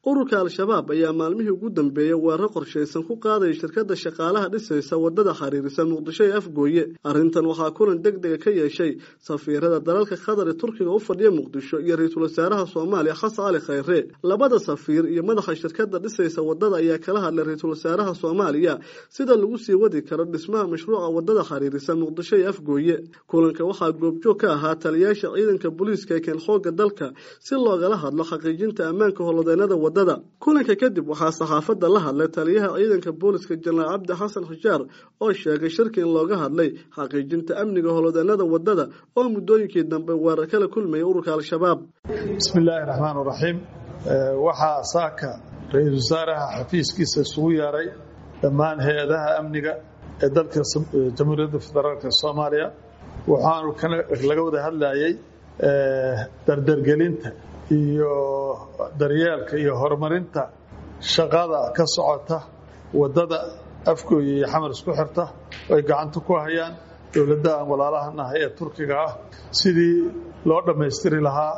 ururka al-shabaab ayaa maalmihii ugu dambeeyey weerar qorshaysan ku qaadaya shirkadda shaqaalaha dhisaysa waddada xiriirisa muqdisho ee afgooye arrintan waxaa kulan deg dega ka yeeshay safiirada dalalka qatar ee turkiga u fadhiya muqdisho iyo ra-iisul wasaaraha soomaaliya xasan cali khayre labada safiir iyo madaxa shirkadda dhisaysa waddada ayaa kala hadlay ra-iisul wasaaraha soomaaliya sida lagu sii wadi karo dhismaha mashruuca waddada xiriirisa muqdisho ee afgooye kulanka waxaa goobjoog ka ahaa taliyaasha ciidanka booliiska ee keen xoogga dalka si loogala hadlo xaqiijinta ammaanka holodeennada kulanka kadib waxaa saxaafadda la hadlay taliyaha ciidanka booliska jenaraal cabdi xasan xijaar oo sheegay shirki in looga hadlay xaqiijinta amniga holodeennada waddada oo muddooyinkii dambe weerar kala kulmayay ururka al-shabaab bismi illaahi raxmaan raxiim waxaa saaka ra-iisul wasaaraha xafiiskiisa isugu yeeray dhammaan hay-adaha amniga ee dalka jamhuuriyadda federaalk soomaaliya waxaanu laga wada hadlayay dardargelinta iyo daryeelka iyo horumarinta shaqada ka socota waddada afgooya iyo xamar isku xirta ay gacanta ku hayaan dowladda aan walaalahanahay ee turkiga ah sidii loo dhammaystiri lahaa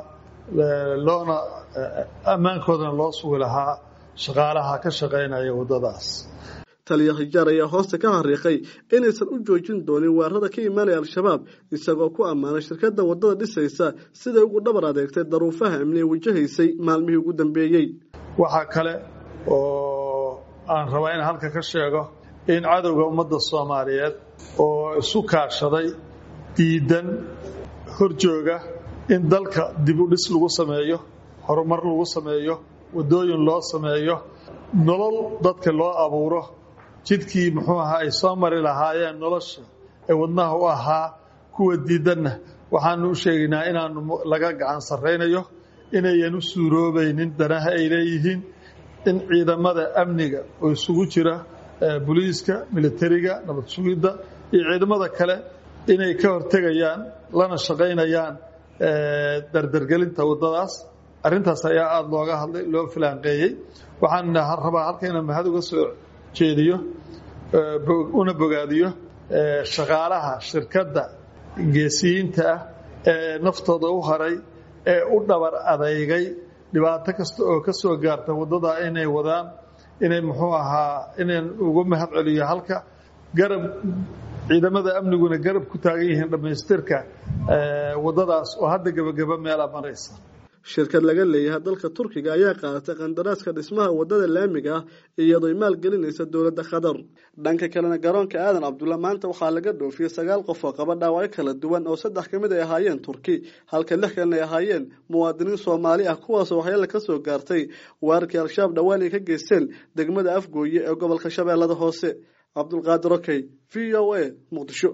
loona ammaankoodana loo sugi lahaa shaqaalaha ka shaqaynaya waddadaas taliya xijaar ayaa hoosta ka xariiqay inaysan u joojin doonin weerarada ka imaanaya al-shabaab isagoo ku ammaanay shirkadda waddada dhisaysa siday ugu dhabar adeegtay daruufaha amniye wajahaysay maalmihii ugu dambeeyey waxaa kale oo aan rabaa in halka ka sheego in cadowga ummadda soomaaliyeed oo isu kaashaday diidan horjooga in dalka dib u dhis lagu sameeyo horumar lagu sameeyo waddooyin loo sameeyo nolol dadka loo abuuro jidkii muxuu ahaa ay soo mari lahaayeen nolosha ee wadnaha u ahaa kuwa diidanna waxaanu u sheegaynaa inaanu laga gacan sarraynayo inayan u suuroobaynin danaha ay leeyihiin in ciidamada amniga oo isugu jira booliiska militariga nabad sugidda iyo ciidamada kale inay ka hortegayaan lana shaqaynayaan dardargelinta waddadaas arrintaas ayaa aada looga hadlay loo filaanqeeyey waxaan rabaa halka inaan mahad uga soo jeediyo una bogaadiyo shaqaalaha shirkadda geesiyiinta ah ee naftooda u haray ee u dhabar adeygay dhibaato kasta oo ka soo gaarta waddada inay wadaan inay muxuu ahaa inaan uga mahad celiyo halka garab ciidamada amniguna garab ku taagan yihiin dhammaystirka waddadaas oo hadda gebageba meela maraysa shirkad laga leeyahay dalka turkiga ayaa qaadatay qandaraaska dhismaha waddada laamiga ah iyadoo maalgelinaysa dowladda qatar dhanka kalena garoonka aadan cabdulla maanta waxaa laga dhoofiyey sagaal qof oo qaba dhaawacyo kala duwan oo saddex ka mid ay ahaayeen turki halka lix kalena ay ahaayeen muwaadiniin soomaali ah kuwaasoo waxyaala ka soo gaartay weerarkii al-shabaab dhowaan ay ka geysteen degmada afgooye ee gobolka shabeellada hoose cabdulqaadir okey v o a muqdisho